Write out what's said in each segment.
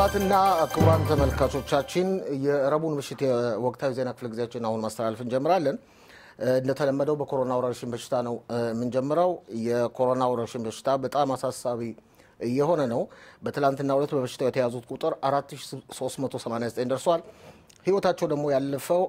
ክቡራትና ክቡራን ተመልካቾቻችን የረቡን ምሽት የወቅታዊ ዜና ክፍለ ጊዜያችን አሁን ማስተላለፍ እንጀምራለን። እንደተለመደው በኮሮና ወረርሽኝ በሽታ ነው የምንጀምረው። የኮሮና ወረርሽኝ በሽታ በጣም አሳሳቢ እየሆነ ነው። በትላንትናው ዕለት በበሽታው የተያዙት ቁጥር 4389 ደርሷል። ህይወታቸው ደግሞ ያለፈው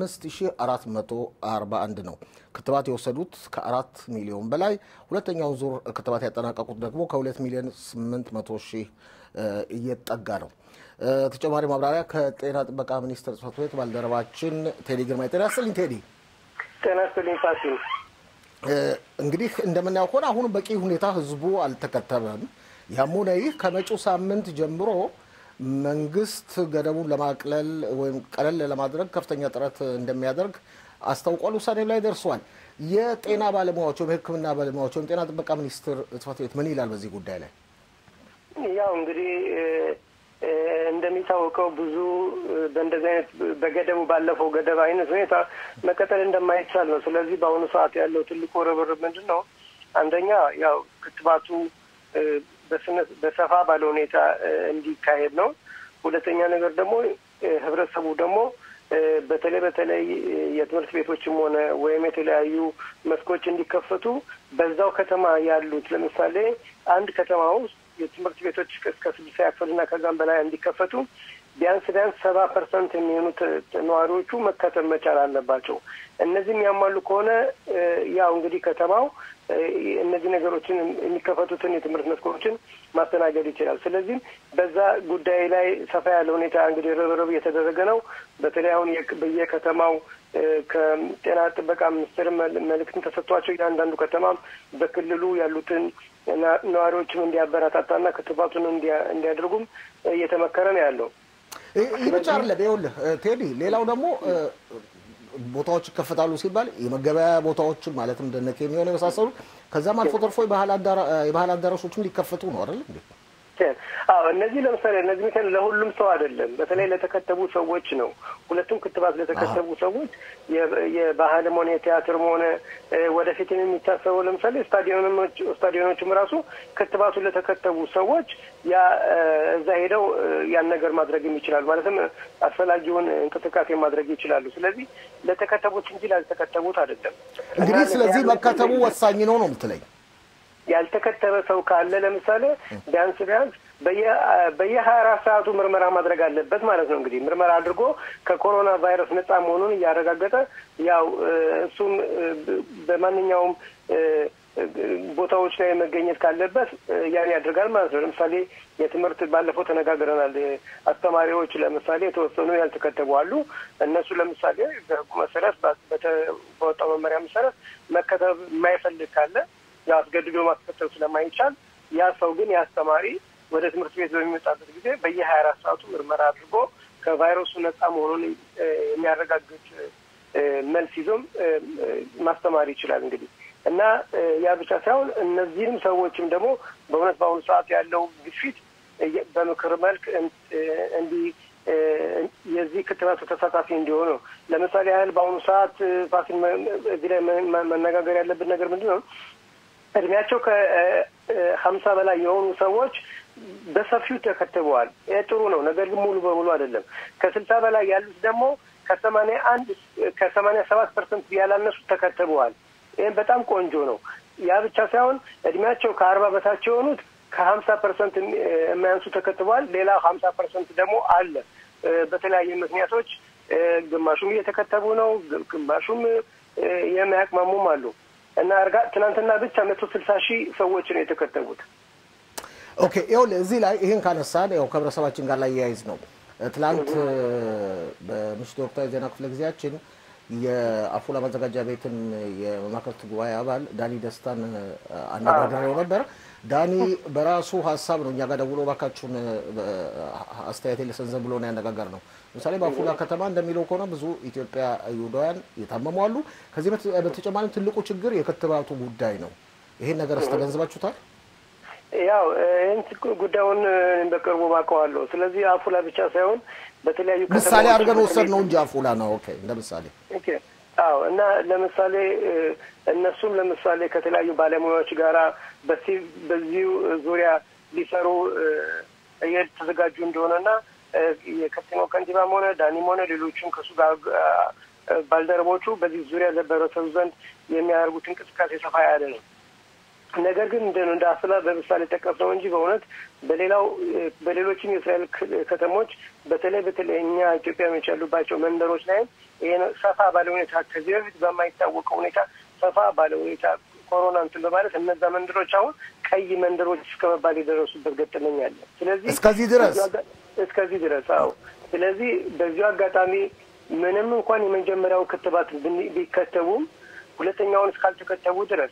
5441 ነው። ክትባት የወሰዱት ከአራት ሚሊዮን በላይ ሁለተኛውን ዙር ክትባት ያጠናቀቁት ደግሞ ከ2 ሚሊዮን 800 ሺህ እየጠጋ ነው። ተጨማሪ ማብራሪያ ከጤና ጥበቃ ሚኒስቴር ጽሕፈት ቤት ባልደረባችን ቴዲ ግርማ። ጤና ይስጥልኝ ቴዲ። ጤና ይስጥልኝ ፋሲል። እንግዲህ እንደምናየው ከሆነ አሁን በቂ ሁኔታ ህዝቡ አልተከተበም። ያም ሆነ ይህ ከመጪው ሳምንት ጀምሮ መንግስት ገደቡን ለማቅለል ወይም ቀለል ለማድረግ ከፍተኛ ጥረት እንደሚያደርግ አስታውቋል። ውሳኔ ላይ ደርሷል። የጤና ባለሙያዎች ወይም የሕክምና ባለሙያዎች ወይም ጤና ጥበቃ ሚኒስቴር ጽሕፈት ቤት ምን ይላል በዚህ ጉዳይ ላይ? ያው እንግዲህ እንደሚታወቀው ብዙ በእንደዚህ አይነት በገደቡ ባለፈው ገደብ አይነት ሁኔታ መቀጠል እንደማይቻል ነው። ስለዚህ በአሁኑ ሰዓት ያለው ትልቁ ርብርብ ምንድን ነው? አንደኛ ያው ክትባቱ በሰፋ ባለ ሁኔታ እንዲካሄድ ነው። ሁለተኛ ነገር ደግሞ ህብረተሰቡ ደግሞ በተለይ በተለይ የትምህርት ቤቶችም ሆነ ወይም የተለያዩ መስኮች እንዲከፈቱ በዛው ከተማ ያሉት ለምሳሌ አንድ ከተማ ውስጥ የትምህርት ቤቶች እስከ ስድስት ክፍልና ከዛም በላይ እንዲከፈቱ ቢያንስ ቢያንስ ሰባ ፐርሰንት የሚሆኑት ነዋሪዎቹ መከተብ መቻል አለባቸው። እነዚህም ያሟሉ ከሆነ ያው እንግዲህ ከተማው እነዚህ ነገሮችን የሚከፈቱትን የትምህርት መስኮችን ማስተናገድ ይችላል። ስለዚህም በዛ ጉዳይ ላይ ሰፋ ያለ ሁኔታ እንግዲህ ርብርብ እየተደረገ ነው። በተለይ አሁን በየከተማው ከጤና ጥበቃ ሚኒስቴር መልእክትን ተሰጥቷቸው እያንዳንዱ ከተማም በክልሉ ያሉትን ነዋሪዎችም እንዲያበረታታና ክትባቱን እንዲያደርጉም እየተመከረ ነው ያለው። ይህ ብቻ አይደለም። ይኸውልህ ቴዲ፣ ሌላው ደግሞ ቦታዎች ይከፈታሉ ሲባል የመገበያያ ቦታዎችን ማለትም እንደነ ኬሚዮን የመሳሰሉ ከዛም አልፎ ተርፎ የባህል አዳራሾችም ሊከፈቱ ነው አይደል እንዴ? አዎ እነዚህ ለምሳሌ እነዚህ ምክንያት ለሁሉም ሰው አይደለም፣ በተለይ ለተከተቡ ሰዎች ነው። ሁለቱም ክትባት ለተከተቡ ሰዎች የባህልም ሆነ የቲያትርም ሆነ ወደፊትም የሚታሰበው ለምሳሌ ስታዲዮኖች ስታዲዮኖችም ራሱ ክትባቱን ለተከተቡ ሰዎች ያ እዛ ሄደው ያን ነገር ማድረግ ይችላሉ። ማለትም አስፈላጊውን እንቅስቃሴ ማድረግ ይችላሉ። ስለዚህ ለተከተቡት እንጂ ላልተከተቡት አይደለም። እንግዲህ ስለዚህ መከተቡ ወሳኝ ነው ነው የምትለኝ? ያልተከተበ ሰው ካለ ለምሳሌ ቢያንስ ቢያንስ በየሀያ አራት ሰዓቱ ምርመራ ማድረግ አለበት ማለት ነው። እንግዲህ ምርመራ አድርጎ ከኮሮና ቫይረስ ነጻ መሆኑን እያረጋገጠ ያው እሱም በማንኛውም ቦታዎች ላይ መገኘት ካለበት ያን ያደርጋል ማለት ነው። ለምሳሌ የትምህርት ባለፈው ተነጋግረናል። አስተማሪዎች ለምሳሌ የተወሰኑ ያልተከተቡ አሉ። እነሱ ለምሳሌ በሕጉ መሰረት በወጣው መመሪያ መሰረት መከተብ የማይፈልግ ካለ ያው አስገድዶ ማስከተብ ስለማይቻል ያ ሰው ግን የአስተማሪ ወደ ትምህርት ቤት በሚመጣበት ጊዜ በየሀያ አራት ሰዓቱ ምርመራ አድርጎ ከቫይረሱ ነጻ መሆኑን የሚያረጋግጥ መልስ ይዞም ማስተማር ይችላል እንግዲህ እና ያ ብቻ ሳይሆን እነዚህንም ሰዎችም ደግሞ በእውነት በአሁኑ ሰዓት ያለው ግፊት በምክር መልክ እንዲህ የዚህ ክትባቱ ተሳታፊ እንዲሆኑ ነው። ለምሳሌ ያህል በአሁኑ ሰዓት ፋሲል እዚህ ላይ መነጋገር ያለብን ነገር ምንድን ነው? እድሜያቸው ከሀምሳ በላይ የሆኑ ሰዎች በሰፊው ተከትበዋል። ይህ ጥሩ ነው። ነገር ግን ሙሉ በሙሉ አይደለም። ከስልሳ በላይ ያሉት ደግሞ ከሰማንያ አንድ ከሰማንያ ሰባት ፐርሰንት ያላነሱ ተከትበዋል። ይህም በጣም ቆንጆ ነው። ያ ብቻ ሳይሆን እድሜያቸው ከአርባ በታች የሆኑት ከሀምሳ ፐርሰንት የማያንሱ ተከትበዋል። ሌላ ሀምሳ ፐርሰንት ደግሞ አለ በተለያየ ምክንያቶች ግማሹም እየተከተቡ ነው፣ ግማሹም የማያቅማሙም አሉ እና እርጋ ትናንትና ብቻ መቶ ስልሳ ሺህ ሰዎች ነው የተከተቡት። ኦኬ ይኸውልህ እዚህ ላይ ይህን ካነሳን ያው ከህብረተሰባችን ጋር ላይ ያይዝ ነው። ትላንት በምሽቱ ወቅታዊ ዜና ክፍለ ጊዜያችን የአፉላ ማዘጋጃ ቤትን የመማክርት ጉባኤ አባል ዳኒ ደስታን አነጋግሬው ነበር። ዳኒ በራሱ ሀሳብ ነው እኛ ጋር ደውሎ እባካችሁን አስተያየት ልሰንዘን ብሎ ነው ያነጋገር ነው። ለምሳሌ በአፉላ ከተማ እንደሚለው ከሆነ ብዙ ኢትዮጵያ ይሁዳውያን የታመሙ አሉ። ከዚህ በተጨማሪም ትልቁ ችግር የክትባቱ ጉዳይ ነው። ይሄን ነገር አስተገንዝባችሁታል? ያው ይህን ጉዳዩን በቅርቡ ባውቀዋለሁ። ስለዚህ አፉላ ብቻ ሳይሆን በተለያዩ ምሳሌ አድርገን ወሰድ ነው እንጂ አፉላ ነው። ኦኬ እንደ ምሳሌ አዎ። እና ለምሳሌ እነሱም ለምሳሌ ከተለያዩ ባለሙያዎች ጋራ በዚሁ ዙሪያ ሊሰሩ የተዘጋጁ እንደሆነና የከተማው ከንቲባም ሆነ ዳኒም ሆነ ሌሎችም ከእሱ ጋር ባልደረቦቹ በዚህ ዙሪያ በህብረተሰቡ ዘንድ የሚያደርጉት እንቅስቃሴ ሰፋ ያለ ነው። ነገር ግን እንደ እንደ አስላ በምሳሌ ጠቀስ ነው እንጂ በእውነት በሌላው በሌሎችም የእስራኤል ከተሞች በተለይ በተለይ እኛ ኢትዮጵያኖች ያሉባቸው መንደሮች ላይም ይሄ ሰፋ ባለ ሁኔታ ከዚህ በፊት በማይታወቀው ሁኔታ ሰፋ ባለ ሁኔታ ኮሮና እንትን በማለት እነዛ መንደሮች አሁን ቀይ መንደሮች እስከ መባል የደረሱበት ገጠመኝ አለ። ስለዚህ እስከዚህ ድረስ እስከዚህ ድረስ አዎ። ስለዚህ በዚሁ አጋጣሚ ምንም እንኳን የመጀመሪያው ክትባት ቢከተቡም ሁለተኛውን እስካልተከተቡ ድረስ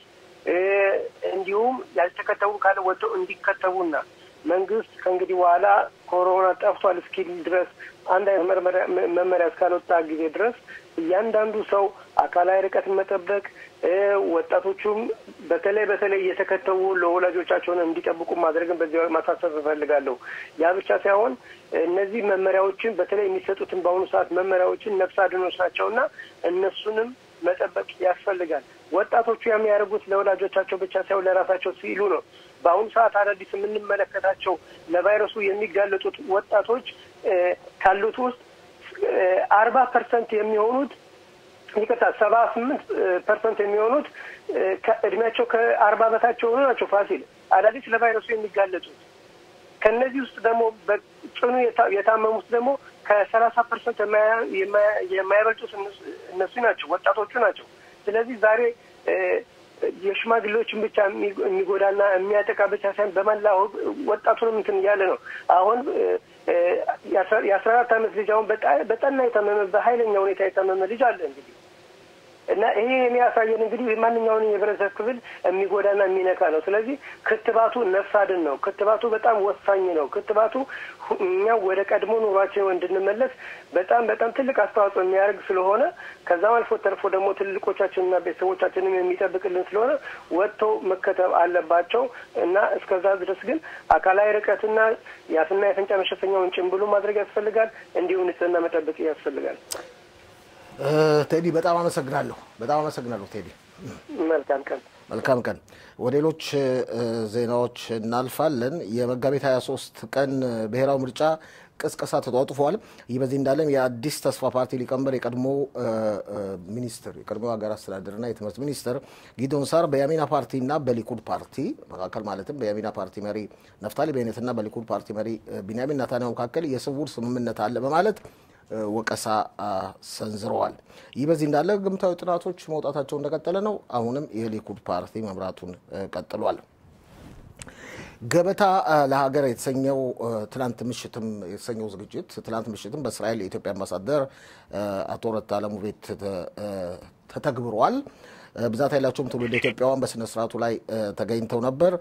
እንዲሁም ያልተከተቡ ካለ ወጥተው እንዲከተቡና መንግስት ከእንግዲህ በኋላ ኮሮና ጠፍቷል እስኪል ድረስ አንድ አይነት መመሪያ እስካልወጣ ጊዜ ድረስ እያንዳንዱ ሰው አካላዊ ርቀትን መጠበቅ፣ ወጣቶቹም በተለይ በተለይ እየተከተቡ ለወላጆቻቸውን እንዲጠብቁ ማድረግን በዚህ ማሳሰብ እፈልጋለሁ። ያ ብቻ ሳይሆን እነዚህ መመሪያዎችን በተለይ የሚሰጡትን በአሁኑ ሰዓት መመሪያዎችን ነፍስ አድኖች ናቸውና እነሱንም መጠበቅ ያስፈልጋል። ወጣቶቹ የሚያደርጉት ለወላጆቻቸው ብቻ ሳይሆን ለራሳቸው ሲሉ ነው። በአሁኑ ሰዓት አዳዲስ የምንመለከታቸው ለቫይረሱ የሚጋለጡት ወጣቶች ካሉት ውስጥ አርባ ፐርሰንት የሚሆኑት ይቅርታ ሰባ ስምንት ፐርሰንት የሚሆኑት እድሜያቸው ከአርባ በታች የሆኑ ናቸው። ፋሲል አዳዲስ ለቫይረሱ የሚጋለጡት ከእነዚህ ውስጥ ደግሞ በጽኑ የታመሙት ደግሞ ከሰላሳ ፐርሰንት የማይበልጡት እነሱ ናቸው፣ ወጣቶቹ ናቸው። ስለዚህ ዛሬ የሽማግሌዎችን ብቻ የሚጎዳና የሚያጠቃ ብቻ ሳይሆን በመላ ወጣቱንም እንትን እያለ ነው። አሁን የአስራ አራት አመት ልጅ አሁን በጠና የታመመ በኃይለኛ ሁኔታ የታመመ ልጅ አለ እንግዲህ እና ይሄ የሚያሳየን እንግዲህ ማንኛውንም የህብረተሰብ ክፍል የሚጎዳና የሚነካ ነው። ስለዚህ ክትባቱ ነፍስ አድን ነው። ክትባቱ በጣም ወሳኝ ነው። ክትባቱ እኛ ወደ ቀድሞ ኑሯችን እንድንመለስ በጣም በጣም ትልቅ አስተዋጽኦ የሚያደርግ ስለሆነ ከዛም አልፎ ተርፎ ደግሞ ትልቆቻችንና ቤተሰቦቻችንም የሚጠብቅልን ስለሆነ ወጥተው መከተብ አለባቸው እና እስከዛ ድረስ ግን አካላዊ ርቀትና የአፍና የአፍንጫ መሸፈኛውን ጭንብሉ ማድረግ ያስፈልጋል። እንዲሁም ንጽህና መጠበቅ ያስፈልጋል። ቴዲ በጣም አመሰግናለሁ። በጣም አመሰግናለሁ ቴዲ። መልካም ቀን። መልካም ቀን። ወደ ሌሎች ዜናዎች እናልፋለን። የመጋቢት 23 ቀን ብሔራዊ ምርጫ ቅስቀሳ ተጧጡፏል። ይህ በዚህ እንዳለም የአዲስ ተስፋ ፓርቲ ሊቀመንበር የቀድሞ ሚኒስትር የቀድሞ ሀገር አስተዳደርና የትምህርት ሚኒስትር ጊዶን ሳር በያሚና ፓርቲና በሊኩድ ፓርቲ መካከል ማለትም በያሚና ፓርቲ መሪ ነፍታሊ ቤኔትና በሊኩድ ፓርቲ መሪ ቢንያሚን ናታንያሁ መካከል የስውር ስምምነት አለ በማለት ወቀሳ ሰንዝረዋል። ይህ በዚህ እንዳለ ግምታዊ ጥናቶች መውጣታቸው እንደቀጠለ ነው። አሁንም የሊኩድ ፓርቲ መምራቱን ቀጥሏል። ገበታ ለሀገር የተሰኘው ትናንት ምሽትም የተሰኘው ዝግጅት ትናንት ምሽትም በእስራኤል የኢትዮጵያ አምባሳደር አቶ ረታ አለሙ ቤት ተተግብሯል። ብዛት ያላቸውም ትውልደ ኢትዮጵያውያን በስነ ስርዓቱ ላይ ተገኝተው ነበር።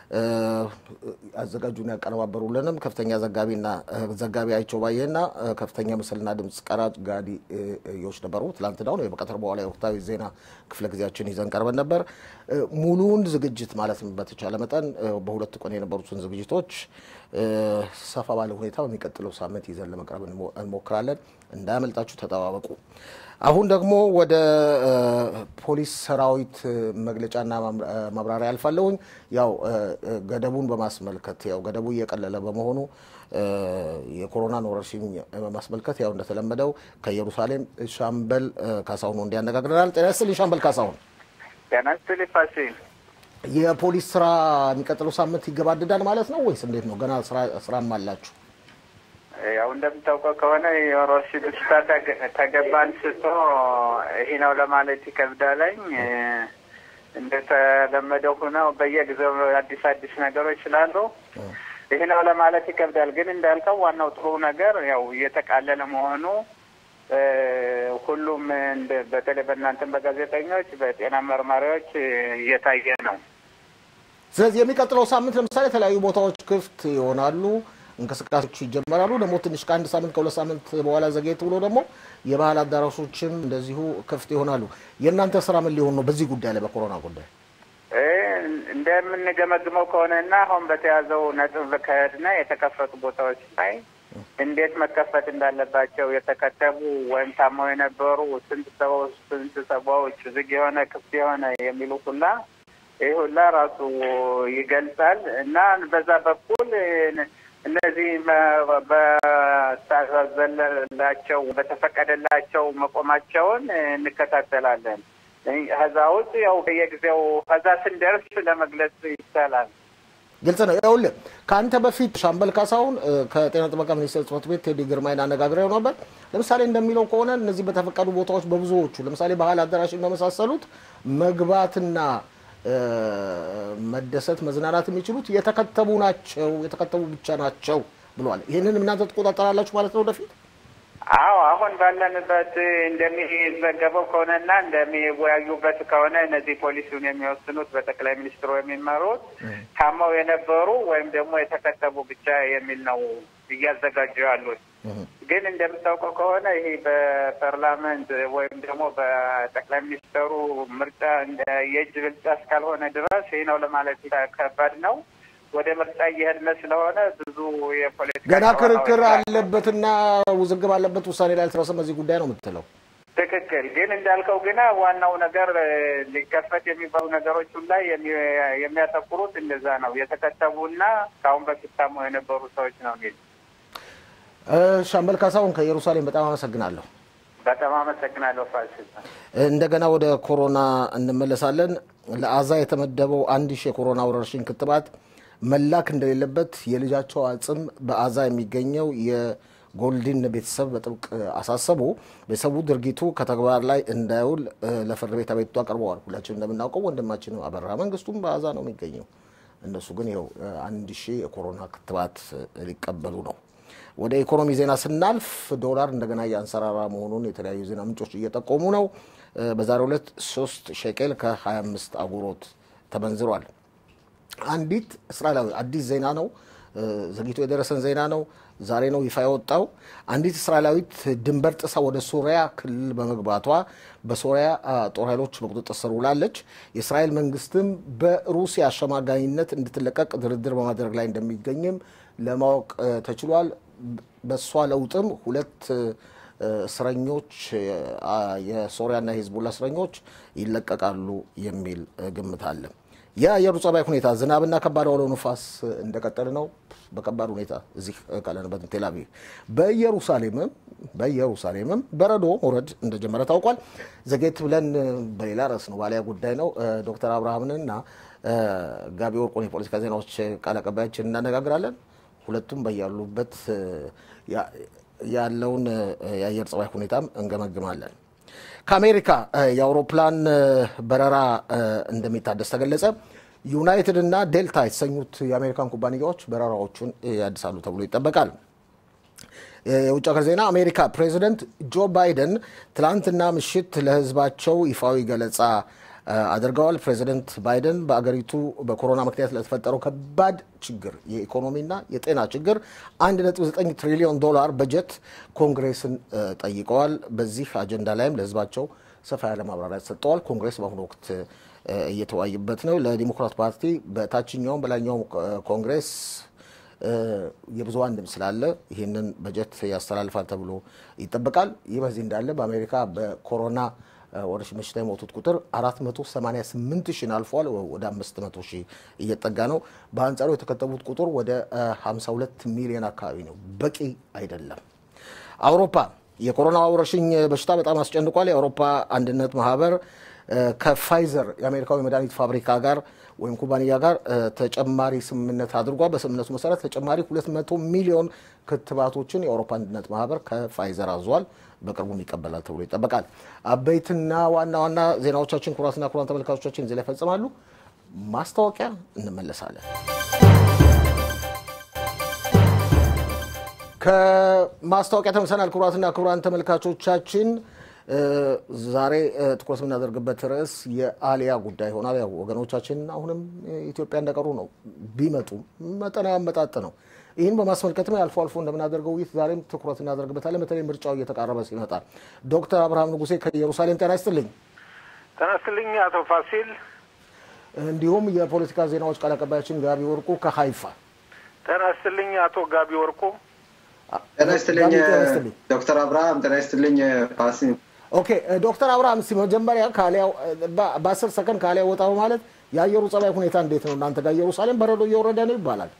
አዘጋጁን ያቀነባበሩልንም ከፍተኛ ዘጋቢና ዘጋቢ አይቸው ባየና ከፍተኛ ምስልና ድምፅ ቀራጭ ጋዲ ዮች ነበሩ። ትላንትና ነው በቀትር በኋላ የወቅታዊ ዜና ክፍለ ጊዜያችን ይዘን ቀርበን ነበር። ሙሉውን ዝግጅት ማለት በተቻለ መጠን በሁለት ቀን የነበሩትን ዝግጅቶች ሰፋ ባለ ሁኔታ በሚቀጥለው ሳምንት ይዘን ለመቅረብ እንሞክራለን። እንዳያመልጣችሁ ተጠባበቁ። አሁን ደግሞ ወደ ፖሊስ ሰራዊት መግለጫና ማብራሪያ አልፋለሁኝ። ያው ገደቡን በማስመልከት ያው ገደቡ እየቀለለ በመሆኑ የኮሮናን ወረርሽኝ በማስመልከት ያው እንደተለመደው ከኢየሩሳሌም ሻምበል ካሳሁን እንዲያነጋግረናል። ጤና ይስጥልኝ ሻምበል ካሳሁን። ጤና ይስጥልኝ ፋሲል። የፖሊስ ስራ የሚቀጥለው ሳምንት ይገባድዳል ማለት ነው ወይስ እንዴት ነው? ገና ስራም አላችሁ? ያው እንደምታውቀው ከሆነ የወረርሽኝ በሽታ ተገባ አንስቶ ይሄ ነው ለማለት ይከብዳለኝ። እንደተለመደው ሆነው በየጊዜው አዲስ አዲስ ነገሮች ስላሉ ይሄ ነው ለማለት ይከብዳል። ግን እንዳልከው ዋናው ጥሩ ነገር ያው እየተቃለለ መሆኑ ሁሉም በተለይ በእናንተም በጋዜጠኞች በጤና መርማሪዎች እየታየ ነው። ስለዚህ የሚቀጥለው ሳምንት ለምሳሌ የተለያዩ ቦታዎች ክፍት ይሆናሉ፣ እንቅስቃሴዎች ይጀመራሉ። ደግሞ ትንሽ ከአንድ ሳምንት ከሁለት ሳምንት በኋላ ዘግየት ብሎ ደግሞ የባህል አዳራሾችም እንደዚሁ ክፍት ይሆናሉ። የእናንተ ስራ ምን ሊሆን ነው በዚህ ጉዳይ ላይ በኮሮና ጉዳይ? እንደምንገመግመው ከሆነና አሁን በተያዘው ነጥብ ከሄድና የተከፈቱ ቦታዎች ላይ እንዴት መከፈት እንዳለባቸው የተከተቡ ወይም ታመው የነበሩ ስንት ሰው ስንት ሰዎች ዝግ የሆነ ክፍት የሆነ የሚሉ ሁላ ይህ ሁላ ራሱ ይገልጻል እና በዛ በኩል እነዚህ በታዘዘላቸው በተፈቀደላቸው መቆማቸውን እንከታተላለን። ከዛ ውጭ ያው በየጊዜው ከዛ ስንደርስ ለመግለጽ ይቻላል። ግልጽ ነው። ይኸውልህ ከአንተ በፊት ሻምበል ካሳሁን ከጤና ጥበቃ ሚኒስቴር ጽሕፈት ቤት ቴዲ ግርማይን አነጋግሬው ነበር። ለምሳሌ እንደሚለው ከሆነ እነዚህ በተፈቀዱ ቦታዎች በብዙዎቹ ለምሳሌ ባህል አዳራሽን በመሳሰሉት መግባትና መደሰት፣ መዝናናት የሚችሉት የተከተቡ ናቸው፣ የተከተቡ ብቻ ናቸው ብሏል። ይህንን እናንተ ትቆጣጠራላችሁ ማለት ነው ወደፊት? አዎ አሁን ባለንበት እንደሚዘገበው ከሆነና እንደሚወያዩበት ከሆነ እነዚህ ፖሊሲውን የሚወስኑት በጠቅላይ ሚኒስትሩ የሚመሩት ታመው የነበሩ ወይም ደግሞ የተከተቡ ብቻ የሚል ነው እያዘጋጁ ያሉት። ግን እንደምታውቀው ከሆነ ይሄ በፓርላመንት ወይም ደግሞ በጠቅላይ ሚኒስትሩ ምርጫ የእጅ ብልጫ እስካልሆነ ድረስ ይህ ነው ለማለት ከባድ ነው። ወደ ምርጫ እየሄድን ስለሆነ ብዙ የፖለቲካ ገና ክርክር አለበትና ውዝግብ አለበት፣ ውሳኔ ላይ አልተደረሰም በዚህ ጉዳይ ነው የምትለው? ትክክል። ግን እንዳልከው ግና ዋናው ነገር ሊከፈት የሚባሉ ነገሮች ላይ የሚያተኩሩት እንደዛ ነው። የተከተቡና ከአሁን በፊት ታመው የነበሩ ሰዎች ነው የሚል ሻምበል ካሳሁን ከኢየሩሳሌም በጣም አመሰግናለሁ። በጣም አመሰግናለሁ ፋሲል። እንደገና ወደ ኮሮና እንመለሳለን። ለአዛ የተመደበው አንድ ሺህ የኮሮና ወረርሽኝ ክትባት መላክ እንደሌለበት የልጃቸው አጽም በአዛ የሚገኘው የጎልዲን ቤተሰብ በጥብቅ አሳሰቡ። ቤተሰቡ ድርጊቱ ከተግባር ላይ እንዳይውል ለፍርድ ቤት አቤቱታ አቅርበዋል። ሁላችን እንደምናውቀው ወንድማችን አበራ መንግስቱም በአዛ ነው የሚገኘው። እነሱ ግን ይኸው አንድ ሺህ የኮሮና ክትባት ሊቀበሉ ነው። ወደ ኢኮኖሚ ዜና ስናልፍ ዶላር እንደገና እያንሰራራ መሆኑን የተለያዩ ዜና ምንጮች እየጠቆሙ ነው። በዛሬው ዕለት ሶስት ሼቄል ከ25 አጉሮት ተመንዝሯል። አንዲት እስራኤላዊ አዲስ ዜና ነው፣ ዘግይቶ የደረሰን ዜና ነው። ዛሬ ነው ይፋ የወጣው። አንዲት እስራኤላዊት ድንበር ጥሳ ወደ ሶሪያ ክልል በመግባቷ በሶሪያ ጦር ኃይሎች በቁጥጥር ስር ውላለች። የእስራኤል መንግስትም በሩሲያ አሸማጋይነት እንድትለቀቅ ድርድር በማድረግ ላይ እንደሚገኝም ለማወቅ ተችሏል። በእሷ ለውጥም ሁለት እስረኞች የሶሪያና የሂዝቡላ እስረኞች ይለቀቃሉ የሚል ግምት አለ። የአየሩ ጸባይ ሁኔታ ዝናብና ከባድ አውሎ ነፋስ እንደቀጠለ ነው። በከባድ ሁኔታ እዚህ ካለንበት ቴል አቪቭ በኢየሩሳሌምም በኢየሩሳሌምም በረዶ መውረድ እንደጀመረ ታውቋል። ዘጌት ብለን በሌላ ርዕስ ነው ባሊያ ጉዳይ ነው ዶክተር አብርሃምንና ጋቢ ወርቁን የፖለቲካ ዜናዎች ቃል አቀባያችን እናነጋግራለን። ሁለቱም በያሉበት ያለውን የአየር ጸባይ ሁኔታም እንገመግማለን። ከአሜሪካ የአውሮፕላን በረራ እንደሚታደስ ተገለጸ። ዩናይትድ እና ዴልታ የተሰኙት የአሜሪካን ኩባንያዎች በረራዎቹን ያድሳሉ ተብሎ ይጠበቃል። የውጭ ሀገር ዜና አሜሪካ ፕሬዚደንት ጆ ባይደን ትላንትና ምሽት ለሕዝባቸው ይፋዊ ገለጻ አድርገዋል። ፕሬዚደንት ባይደን በአገሪቱ በኮሮና ምክንያት ለተፈጠረው ከባድ ችግር የኢኮኖሚና የጤና ችግር 1.9 ትሪሊዮን ዶላር በጀት ኮንግሬስን ጠይቀዋል። በዚህ አጀንዳ ላይም ለሕዝባቸው ሰፋ ያለ ማብራሪያ ሰጥተዋል። ኮንግሬስ በአሁኑ ወቅት እየተወያዩበት ነው። ለዲሞክራት ፓርቲ በታችኛውም በላይኛውም ኮንግሬስ የብዙሃን ድምፅ ስላለ ይህንን በጀት ያስተላልፋል ተብሎ ይጠበቃል። ይህ በዚህ እንዳለ በአሜሪካ በኮሮና ወረርሽኝ በሽታ የሞቱት ቁጥር 488 ሺን አልፏል። ወደ 500 ሺህ እየጠጋ ነው። በአንጻሩ የተከተቡት ቁጥር ወደ 52 ሚሊዮን አካባቢ ነው። በቂ አይደለም። አውሮፓ የኮሮና ወረርሽኝ በሽታ በጣም አስጨንቋል። የአውሮፓ አንድነት ማህበር ከፋይዘር የአሜሪካዊ መድኃኒት ፋብሪካ ጋር ወይም ኩባንያ ጋር ተጨማሪ ስምምነት አድርጓል። በስምምነቱ መሰረት ተጨማሪ 200 ሚሊዮን ክትባቶችን የአውሮፓ አንድነት ማህበር ከፋይዘር አዟል። በቅርቡም ይቀበላል ተብሎ ይጠበቃል። አበይትና ዋና ዋና ዜናዎቻችን ኩራትና ኩራን ተመልካቾቻችን እዚህ ላይ ይፈጽማሉ። ማስታወቂያ እንመለሳለን። ከማስታወቂያ ተመልሰናል። ክቡራትና ክቡራን ተመልካቾቻችን ዛሬ ትኩረት የምናደርግበት ርዕስ የአሊያ ጉዳይ ይሆናል። ያው ወገኖቻችን አሁንም ኢትዮጵያ እንደቀሩ ነው። ቢመጡ መጠናዊ አመጣጥ ነው። ይህን በማስመልከትም አልፎ አልፎ እንደምናደርገው ውይይት ዛሬም ትኩረት እናደርግበታለን። በተለይ ምርጫው እየተቃረበ ሲመጣ። ዶክተር አብርሃም ንጉሴ ከኢየሩሳሌም ጤና ይስጥልኝ። ጤና ይስጥልኝ አቶ ፋሲል። እንዲሁም የፖለቲካ ዜናዎች ቃል አቀባያችን ጋቢ ወርቁ ከሀይፋ ጤና ይስጥልኝ አቶ ጋቢ ወርቁ። ጤና ይስጥልኝ ዶክተር አብርሃም። ጤና ይስጥልኝ ፋሲል። ኦኬ ዶክተር አብርሃም እስኪ መጀመሪያ ከአሊያው በአስር ሰከንድ ከአሊያ ወጣ ማለት የአየሩ ጸባይ ሁኔታ እንዴት ነው እናንተ ጋር? ኢየሩሳሌም በረዶ እየወረደ ነው ይባላል።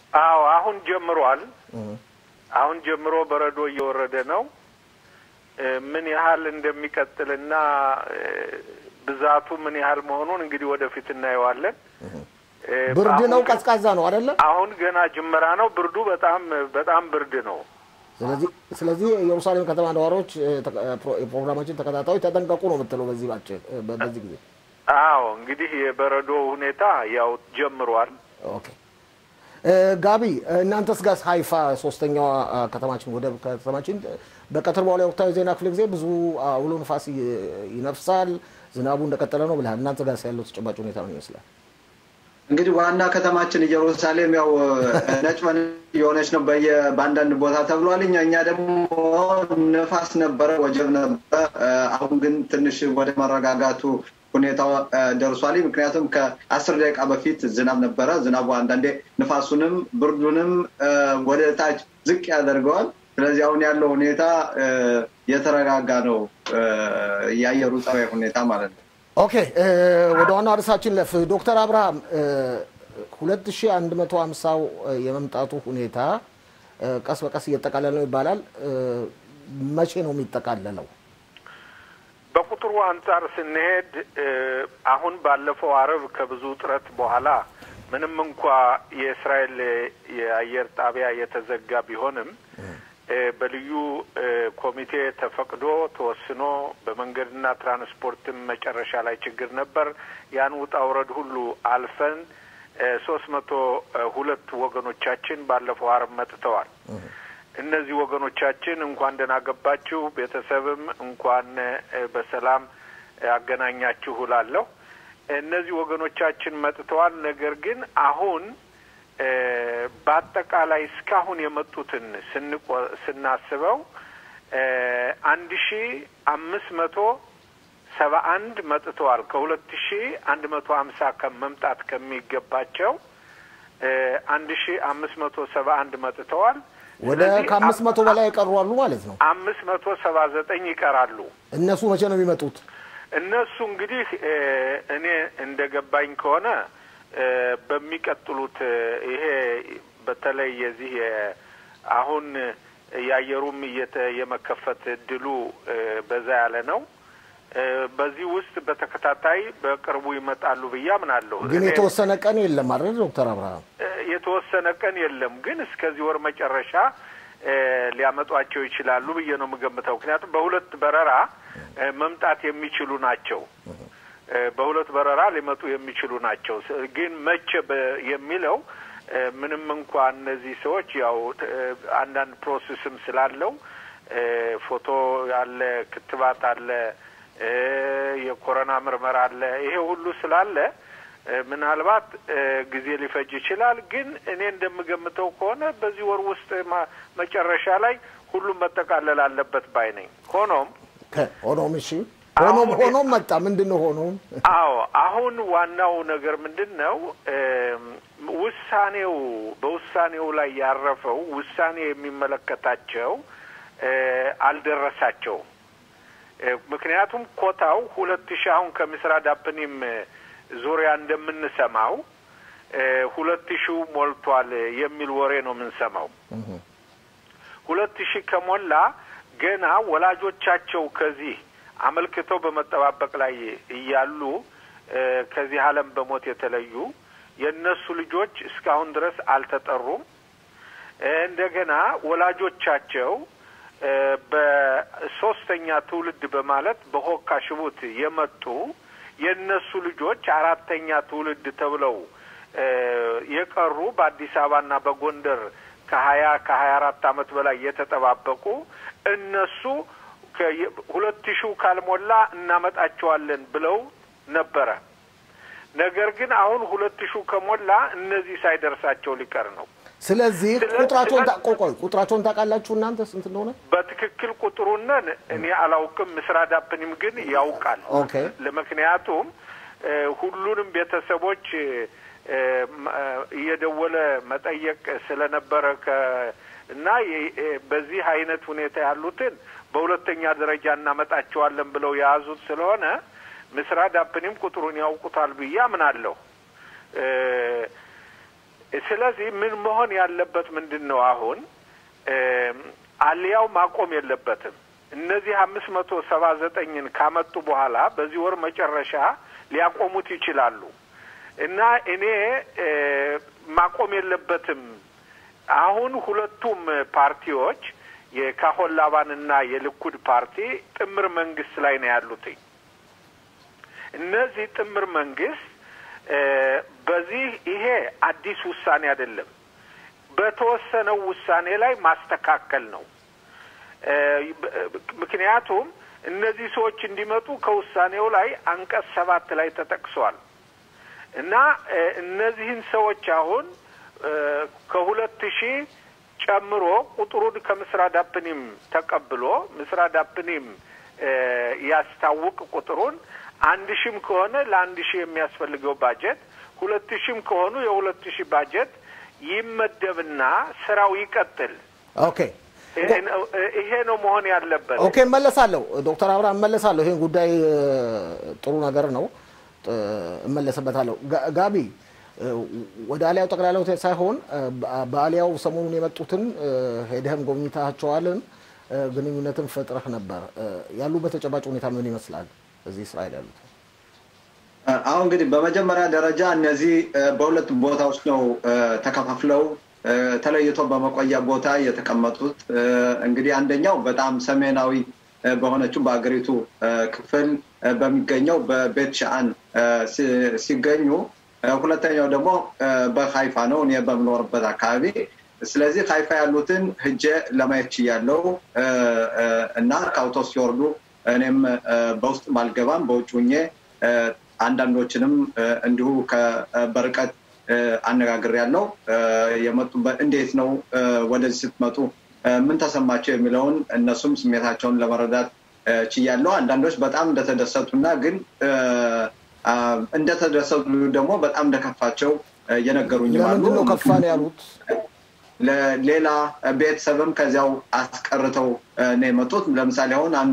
አዎ አሁን ጀምሯል። አሁን ጀምሮ በረዶ እየወረደ ነው። ምን ያህል እንደሚቀጥልና ብዛቱ ምን ያህል መሆኑን እንግዲህ ወደፊት እናየዋለን። ብርድ ነው፣ ቀዝቃዛ ነው አይደለ? አሁን ገና ጅመራ ነው። ብርዱ በጣም በጣም ብርድ ነው። ስለዚህ ስለዚህ የኢየሩሳሌም ከተማ ነዋሪዎች፣ የፕሮግራማችን ተከታታዮች ተጠንቀቁ ነው የምትለው በዚህ ባጭር በዚህ ጊዜ? አዎ እንግዲህ የበረዶ ሁኔታ ያው ጀምሯል። ኦኬ ጋቢ እናንተስ ጋር ሀይፋ ሶስተኛዋ ከተማችን ወደ ከተማችን በቀትር በኋላ የወቅታዊ ዜና ክፍለ ጊዜ ብዙ አውሎ ንፋስ ይነፍሳል፣ ዝናቡ እንደቀጠለ ነው ብለሃል። እናንተ ጋር ያለው ተጨባጭ ሁኔታ ምን ይመስላል? እንግዲህ ዋና ከተማችን ኢየሩሳሌም ያው ነጭ የሆነች ነው በየ በአንዳንድ ቦታ ተብሏል። እኛ እኛ ደግሞ ንፋስ ነበረ፣ ወጀብ ነበረ። አሁን ግን ትንሽ ወደ መረጋጋቱ ሁኔታው ደርሷል። ምክንያቱም ከአስር ደቂቃ በፊት ዝናብ ነበረ። ዝናቡ አንዳንዴ ንፋሱንም ብርዱንም ወደ ታች ዝቅ ያደርገዋል። ስለዚህ አሁን ያለው ሁኔታ የተረጋጋ ነው፣ የአየሩ ጸባይ ሁኔታ ማለት ነው። ኦኬ ወደ ዋናው ርዕሳችን ለፍ ዶክተር አብርሃም ሁለት ሺ አንድ መቶ ሀምሳው የመምጣቱ ሁኔታ ቀስ በቀስ እየጠቃለለ ነው ይባላል። መቼ ነው የሚጠቃለለው? በቁጥሩ አንጻር ስንሄድ አሁን ባለፈው አረብ ከብዙ ጥረት በኋላ ምንም እንኳ የእስራኤል የአየር ጣቢያ የተዘጋ ቢሆንም በልዩ ኮሚቴ ተፈቅዶ ተወስኖ በመንገድና ትራንስፖርትም መጨረሻ ላይ ችግር ነበር። ያን ውጣ ውረድ ሁሉ አልፈን ሶስት መቶ ሁለት ወገኖቻችን ባለፈው አርብ መጥተዋል። እነዚህ ወገኖቻችን እንኳን ደህና ገባችሁ፣ ቤተሰብም እንኳን በሰላም አገናኛችሁ እላለሁ። እነዚህ ወገኖቻችን መጥተዋል። ነገር ግን አሁን በአጠቃላይ እስካሁን የመጡትን ስናስበው አንድ ሺ አምስት መቶ ሰባ አንድ መጥተዋል። ከሁለት ሺ አንድ መቶ ሀምሳ መምጣት ከሚገባቸው አንድ ሺ አምስት መቶ ሰባ አንድ መጥተዋል። ወደ ከአምስት መቶ በላይ የቀሩ አሉ ማለት ነው። አምስት መቶ ሰባ ዘጠኝ ይቀራሉ። እነሱ መቼ ነው የሚመጡት? እነሱ እንግዲህ እኔ እንደ ገባኝ ከሆነ በሚቀጥሉት ይሄ በተለይ የዚህ አሁን የአየሩም እየተ የመከፈት እድሉ በዛ ያለ ነው። በዚህ ውስጥ በተከታታይ በቅርቡ ይመጣሉ ብዬ አምናለሁ። ግን የተወሰነ ቀን የለም አይደል ዶክተር አብርሃም? የተወሰነ ቀን የለም፣ ግን እስከዚህ ወር መጨረሻ ሊያመጧቸው ይችላሉ ብዬ ነው የምገምተው። ምክንያቱም በሁለት በረራ መምጣት የሚችሉ ናቸው። በሁለት በረራ ሊመጡ የሚችሉ ናቸው። ግን መቼ የሚለው ምንም እንኳ እነዚህ ሰዎች ያው አንዳንድ ፕሮሴስም ስላለው ፎቶ አለ፣ ክትባት አለ፣ የኮሮና ምርመራ አለ። ይሄ ሁሉ ስላለ ምናልባት ጊዜ ሊፈጅ ይችላል። ግን እኔ እንደምገምተው ከሆነ በዚህ ወር ውስጥ መጨረሻ ላይ ሁሉም መጠቃለል አለበት ባይ ነኝ። ሆኖም ሆኖም እሺ ሆኖም ሆኖም መጣ ምንድን ነው ሆኖም? አዎ አሁን ዋናው ነገር ምንድን ነው? ውሳኔው በውሳኔው ላይ ያረፈው ውሳኔ የሚመለከታቸው አልደረሳቸውም። ምክንያቱም ኮታው ሁለት ሺህ አሁን ከምስራ ዳፕኒም ዙሪያ እንደምንሰማው ሁለት ሺው ሞልቷል የሚል ወሬ ነው የምንሰማው። ሁለት ሺህ ከሞላ ገና ወላጆቻቸው ከዚህ አመልክተው በመጠባበቅ ላይ እያሉ ከዚህ ዓለም በሞት የተለዩ የእነሱ ልጆች እስካሁን ድረስ አልተጠሩም። እንደገና ወላጆቻቸው በሶስተኛ ትውልድ በማለት በሆካ ሽቡት የመጡ የእነሱ ልጆች አራተኛ ትውልድ ተብለው የቀሩ በአዲስ አበባና በጎንደር ከሀያ ከሀያ አራት አመት በላይ የተጠባበቁ እነሱ ሁለት ሺው ካልሞላ እናመጣቸዋለን ብለው ነበረ። ነገር ግን አሁን ሁለት ሺው ከሞላ እነዚህ ሳይደርሳቸው ሊቀር ነው። ስለዚህ ቁጥራቸውን ቆቆይ ቁጥራቸውን ታውቃላችሁ እናንተ ስንት እንደሆነ? በትክክል ቁጥሩንን እኔ አላውቅም። ምስራ ዳፕኒም ግን ያውቃል። ኦኬ። ለምክንያቱም ሁሉንም ቤተሰቦች እየደወለ መጠየቅ ስለነበረ እና በዚህ አይነት ሁኔታ ያሉትን በሁለተኛ ደረጃ እናመጣቸዋለን ብለው የያዙት ስለሆነ ምስራ ዳፕኒም ቁጥሩን ያውቁታል ብዬ አምናለሁ። ስለዚህ ምን መሆን ያለበት ምንድን ነው? አሁን አልያው ማቆም የለበትም። እነዚህ አምስት መቶ ሰባ ዘጠኝን ካመጡ በኋላ በዚህ ወር መጨረሻ ሊያቆሙት ይችላሉ እና እኔ ማቆም የለበትም። አሁን ሁለቱም ፓርቲዎች የካሆን ላባንና የልኩድ ፓርቲ ጥምር መንግስት ላይ ነው ያሉትኝ። እነዚህ ጥምር መንግስት በዚህ ይሄ አዲስ ውሳኔ አይደለም። በተወሰነው ውሳኔ ላይ ማስተካከል ነው። ምክንያቱም እነዚህ ሰዎች እንዲመጡ ከውሳኔው ላይ አንቀጽ ሰባት ላይ ተጠቅሷል እና እነዚህን ሰዎች አሁን ከሁለት ሺህ ጨምሮ ቁጥሩን ከምስራ ዳፕኒም ተቀብሎ ምስራ ዳፕኒም ያስታውቅ ቁጥሩን አንድ ሺህም ከሆነ ለአንድ ሺህ የሚያስፈልገው ባጀት ሁለት ሺህም ከሆኑ የሁለት ሺህ ባጀት ይመደብና ስራው ይቀጥል። ኦኬ ይሄ ነው መሆን ያለበት። ኦኬ እመለሳለሁ። ዶክተር አብርሃም እመለሳለሁ። ይህን ጉዳይ ጥሩ ነገር ነው፣ እመለስበታለሁ። ጋቢ ወደ አሊያው ጠቅላላ ሆቴል ሳይሆን በአሊያው ሰሞኑን የመጡትን ሄደህም ጎብኝታቸዋልን፣ ግንኙነትን ፈጥረህ ነበር። ያሉበት ተጨባጭ ሁኔታ ምን ይመስላል? እዚህ እስራኤል ያሉት አሁን እንግዲህ በመጀመሪያ ደረጃ እነዚህ በሁለት ቦታዎች ነው ተከፋፍለው ተለይቶ በመቆያ ቦታ የተቀመጡት። እንግዲህ አንደኛው በጣም ሰሜናዊ በሆነችው በአገሪቱ ክፍል በሚገኘው በቤት ሻአን ሲገኙ፣ ሁለተኛው ደግሞ በሀይፋ ነው እኔ በምኖርበት አካባቢ። ስለዚህ ሀይፋ ያሉትን ህጄ ለማየት ችያለው እና ከአውቶስ ሲወርዱ እኔም በውስጥ ባልገባም በውጭ ሁኜ አንዳንዶችንም እንዲሁ በርቀት አነጋግር ያለው የመጡበት እንዴት ነው ወደዚህ ስትመጡ ምን ተሰማቸው የሚለውን እነሱም ስሜታቸውን ለመረዳት ችያለው። አንዳንዶች በጣም እንደተደሰቱና ግን እንደተደሰቱ ደግሞ በጣም እንደከፋቸው የነገሩኝም አሉ። ለምንድን ነው ከፋን ያሉት? ሌላ ቤተሰብም ከዚያው አስቀርተው ነው የመጡት። ለምሳሌ አሁን አንዱ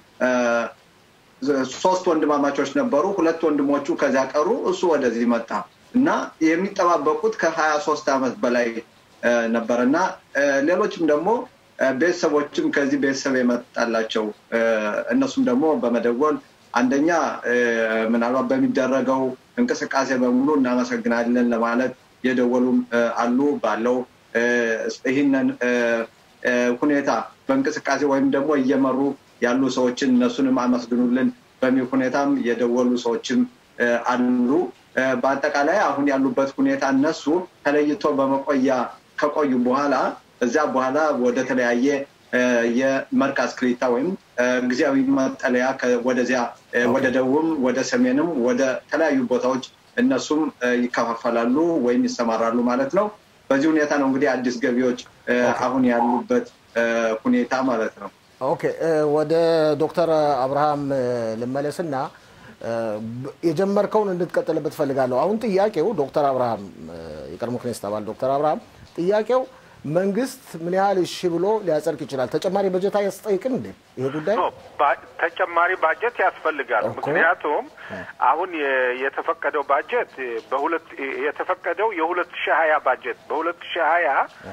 ሶስት ወንድማማቾች ነበሩ። ሁለት ወንድሞቹ ከዚያ ቀሩ፣ እሱ ወደዚህ መጣ እና የሚጠባበቁት ከሀያ ሶስት ዓመት በላይ ነበር እና ሌሎችም ደግሞ ቤተሰቦችም ከዚህ ቤተሰብ የመጣላቸው እነሱም ደግሞ በመደወል አንደኛ ምናልባት በሚደረገው እንቅስቃሴ በሙሉ እናመሰግናለን ለማለት የደወሉም አሉ ባለው ይህንን ሁኔታ በእንቅስቃሴ ወይም ደግሞ እየመሩ ያሉ ሰዎችን እነሱንም አመስግኑልን በሚል ሁኔታም የደወሉ ሰዎችም አሉ። በአጠቃላይ አሁን ያሉበት ሁኔታ እነሱ ተለይቶ በመቆያ ከቆዩ በኋላ እዚያ በኋላ ወደ ተለያየ የመርካዝ ክሊታ ወይም ጊዜያዊ መጠለያ ወደዚያ ወደ ደቡብም ወደ ሰሜንም ወደ ተለያዩ ቦታዎች እነሱም ይከፋፈላሉ ወይም ይሰማራሉ ማለት ነው። በዚህ ሁኔታ ነው እንግዲህ አዲስ ገቢዎች አሁን ያሉበት ሁኔታ ማለት ነው። ኦኬ ወደ ዶክተር አብርሃም ልመለስና የጀመርከውን እንድትቀጥልበት ፈልጋለሁ። አሁን ጥያቄው ዶክተር አብርሃም የቀድሞ ክኔስት አባል ዶክተር አብርሃም ጥያቄው መንግስት ምን ያህል እሺ ብሎ ሊያጸድቅ ይችላል? ተጨማሪ በጀት አያስጠይቅም እንዴ ይሄ ጉዳይ? ተጨማሪ ባጀት ያስፈልጋል። ምክንያቱም አሁን የተፈቀደው ባጀት በሁለት የተፈቀደው የሁለት ሺህ ሀያ ባጀት በሁለት ሺህ ሀያ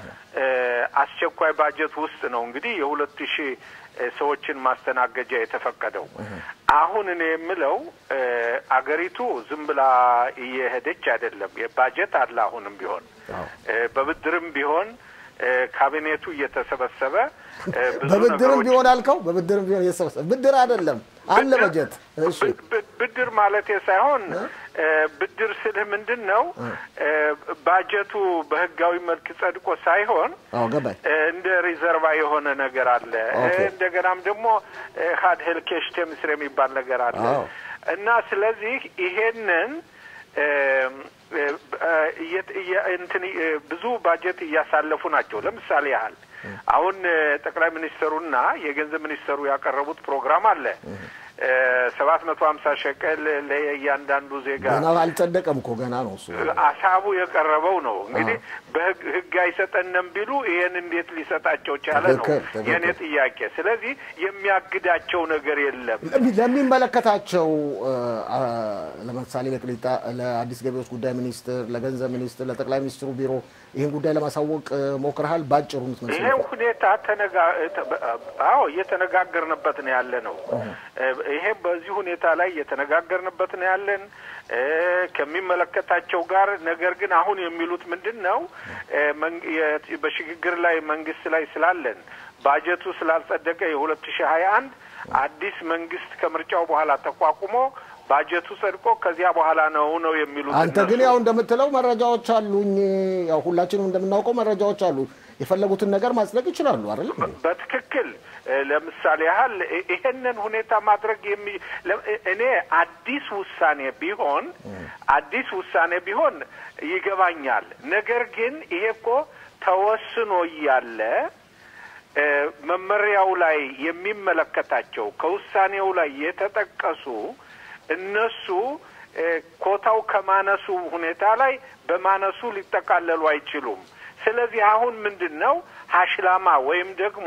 አስቸኳይ ባጀት ውስጥ ነው እንግዲህ የሁለት ሺህ ሰዎችን ማስተናገጃ የተፈቀደው። አሁን እኔ የምለው አገሪቱ ዝም ብላ እየሄደች አይደለም። ባጀት አለ። አሁንም ቢሆን በብድርም ቢሆን ካቢኔቱ እየተሰበሰበ በብድርም ቢሆን አልከው፣ በብድርም ቢሆን እየተሰበሰበ ብድር አይደለም አለ በጀት። ብድር ማለቴ ሳይሆን ብድር ስልህ ምንድን ነው ባጀቱ በህጋዊ መልክ ጸድቆ ሳይሆን እንደ ሪዘርቫ የሆነ ነገር አለ። እንደገናም ደግሞ ሀድ ሄልኬሽ ቴምስር የሚባል ነገር አለ እና ስለዚህ ይሄንን እንትን ብዙ ባጀት እያሳለፉ ናቸው። ለምሳሌ ያህል አሁን ጠቅላይ ሚኒስትሩና የገንዘብ ሚኒስትሩ ያቀረቡት ፕሮግራም አለ ሰባት መቶ ሀምሳ ሸቀል ለእያንዳንዱ ዜጋ ገና አልጸደቀም እኮ ገና ነው እሱ ሀሳቡ የቀረበው ነው። እንግዲህ በህግ አይሰጠንም ቢሉ ይሄን እንዴት ሊሰጣቸው ቻለ ነው የእኔ ጥያቄ። ስለዚህ የሚያግዳቸው ነገር የለም። ለሚመለከታቸው ለምሳሌ ለቅሊጣ ለአዲስ ገቢዎች ጉዳይ ሚኒስትር፣ ለገንዘብ ሚኒስትር፣ ለጠቅላይ ሚኒስትሩ ቢሮ ይህን ጉዳይ ለማሳወቅ ሞክረሃል? ባጭሩ ምትመስል ይሄ ሁኔታ ተነጋ አዎ እየተነጋገርንበት ነው ያለ ነው። ይሄ በዚህ ሁኔታ ላይ እየተነጋገርንበት ነው ያለን ከሚመለከታቸው ጋር። ነገር ግን አሁን የሚሉት ምንድን ነው? በሽግግር ላይ መንግስት ላይ ስላለን ባጀቱ ስላልጸደቀ የሁለት ሺህ ሀያ አንድ አዲስ መንግስት ከምርጫው በኋላ ተቋቁሞ ባጀቱ ጸድቆ ከዚያ በኋላ ነው ነው የሚሉት። አንተ ግን ያው እንደምትለው መረጃዎች አሉኝ፣ ያው ሁላችንም እንደምናውቀው መረጃዎች አሉ። የፈለጉትን ነገር ማጽደቅ ይችላሉ አይደለም? በትክክል ለምሳሌ ያህል ይሄንን ሁኔታ ማድረግ የሚ እኔ አዲስ ውሳኔ ቢሆን አዲስ ውሳኔ ቢሆን ይገባኛል። ነገር ግን ይሄ እኮ ተወስኖ እያለ መመሪያው ላይ የሚመለከታቸው ከውሳኔው ላይ የተጠቀሱ እነሱ ኮታው ከማነሱ ሁኔታ ላይ በማነሱ ሊጠቃለሉ አይችሉም። ስለዚህ አሁን ምንድን ነው ሀሽላማ ወይም ደግሞ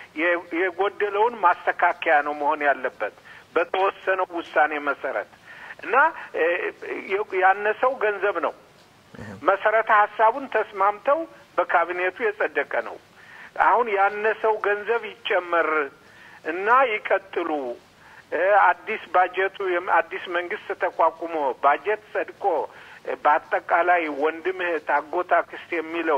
የጎደለውን ማስተካከያ ነው መሆን ያለበት በተወሰነው ውሳኔ መሰረት እና ያነሰው ገንዘብ ነው። መሰረተ ሀሳቡን ተስማምተው በካቢኔቱ የጸደቀ ነው። አሁን ያነሰው ገንዘብ ይጨመር እና ይቀጥሉ። አዲስ ባጀቱ አዲስ መንግስት ተቋቁሞ ባጀት ጸድቆ በአጠቃላይ ወንድም እህት፣ አጎት፣ አክስት የሚለው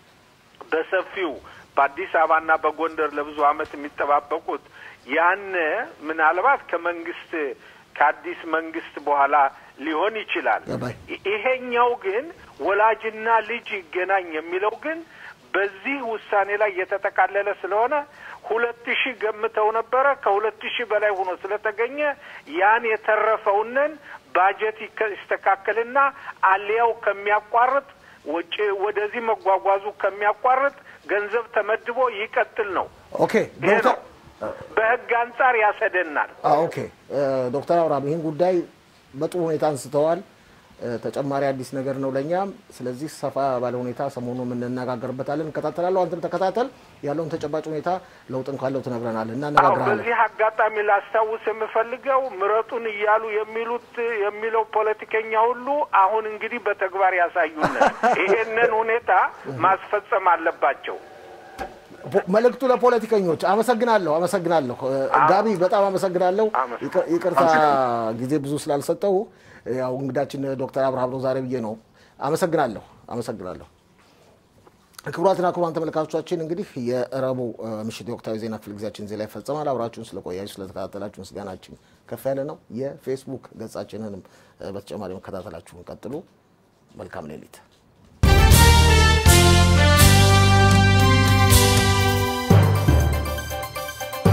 በሰፊው በአዲስ አበባና በጎንደር ለብዙ ዓመት የሚጠባበቁት ያነ ምናልባት ከመንግስት ከአዲስ መንግስት በኋላ ሊሆን ይችላል። ይሄኛው ግን ወላጅና ልጅ ይገናኝ የሚለው ግን በዚህ ውሳኔ ላይ የተጠቃለለ ስለሆነ ሁለት ሺህ ገምተው ነበረ። ከሁለት ሺህ በላይ ሆኖ ስለተገኘ ያን የተረፈውንን ባጀት ይስተካከልና አሊያው ከሚያቋርጥ ውጭ ወደዚህ መጓጓዙ ከሚያቋርጥ ገንዘብ ተመድቦ ይቀጥል ነው። ኦኬ ዶክተር በህግ አንጻር ያሰደናል። ኦኬ ዶክተር አብርሃም ይህን ጉዳይ በጥሩ ሁኔታ አንስተዋል። ተጨማሪ አዲስ ነገር ነው ለእኛም። ስለዚህ ሰፋ ባለ ሁኔታ ሰሞኑን እንነጋገርበታለን፣ እንከታተላለሁ። አንተም ተከታተል፣ ያለውን ተጨባጭ ሁኔታ ለውጥም ካለው ትነግረናል እና እነጋግራለን። በዚህ አጋጣሚ ላስታውስ የምፈልገው ምረጡን እያሉ የሚሉት የሚለው ፖለቲከኛ ሁሉ አሁን እንግዲህ በተግባር ያሳዩን ይሄንን ሁኔታ ማስፈጸም አለባቸው። መልእክቱ ለፖለቲከኞች። አመሰግናለሁ፣ አመሰግናለሁ ጋቢ፣ በጣም አመሰግናለሁ። ይቅርታ ጊዜ ብዙ ስላልሰጠው ያው እንግዳችን ዶክተር አብርሃም ነው ዛሬ ብዬ ነው። አመሰግናለሁ፣ አመሰግናለሁ። ክቡራትና ክቡራን ተመልካቾቻችን እንግዲህ የረቡ ምሽት የወቅታዊ ዜና ክፍለ ጊዜያችን እዚህ ላይ ይፈጸማል። አብራችሁን ስለቆያችሁ ስለተከታተላችሁ ምስጋናችን ከፍ ያለ ነው። የፌስቡክ ገጻችንንም በተጨማሪ መከታተላችሁን ቀጥሉ። መልካም ሌሊት።